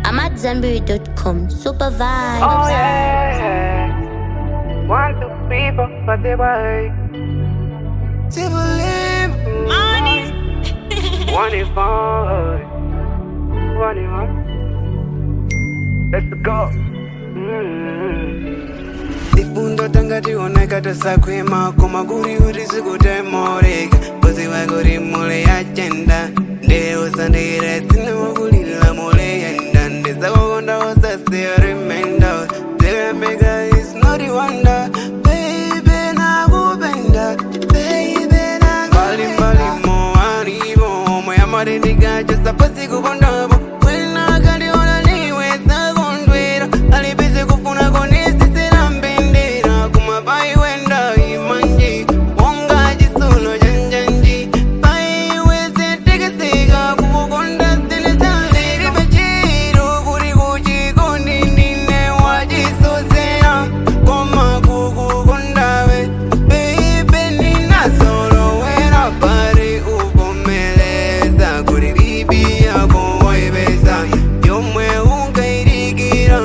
I'm at Zenberry.com. Super vibes. Oh yeah. One, two, three, four, five, six, seven, eight. One is fine. One is one. Let's go. Difundo tangati oneka tasakwema koma kuri kuti sikutemoreka kuziva kuri mule yachenda ndeusandire sinokulila mule yenda ndisakukonda usasiya remenda zilembeka is not a wonder baby nakupenda baby nakupenda alivo moyamarindikacho sapasi kukondapo kwelinakaliona niwe sakondwera alipise kufuna konisisira mbendera kumapai wenda imanji wonga chisulo chanjanji paiwe setekeseka kukukonda zilizaziri pachiro kuri kuchikondi ndine wachisozera koma kukukondawe beibe ninasolowera pari uvomeleza kuri ribi yako waipesa yomwe unkairikira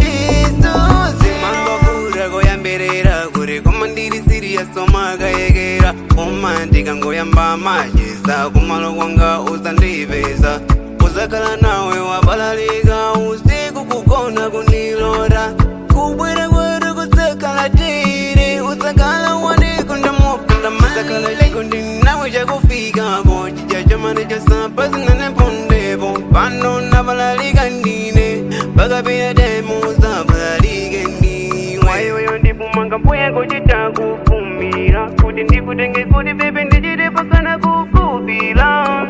isuzi mangokura koyambirira kuri koma ndiri siriyasomakaekera koma ndikangoyamba machisa kumalo kwanga usandipeza uzakhala nawe wabalalika usiku kugona kunilora kubwera kweru kusakhala tiri usakhala wanikunda mopunda masakhala chikondi nawe chakufikapo chija chomane chasapa sinanepondepo pano nabalalika ndine pakapita demo sabalalike ndiwe Waiweyo ndipumanga mbuye kuchita kufumira kuti ndikutenge kuti bebe ndichite pakana kukupira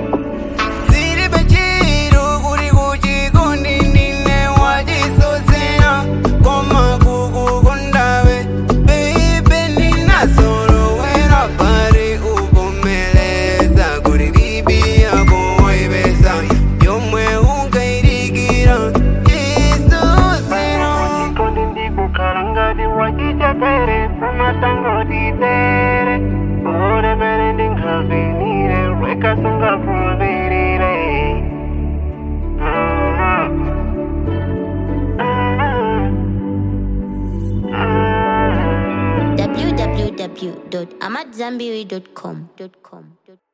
ziri pachiro kuri kuchikondi ndine wachisozera koma kukukondawe beibe ndinasolowera pari uvomeleza kuri ribi yako waipesa yomwe unkairikira isozera Kondi ndikukhala ngati wachichapere samatangotitere ore pere ndingavinire rwekasungavuvirire www.amatzambiri.com.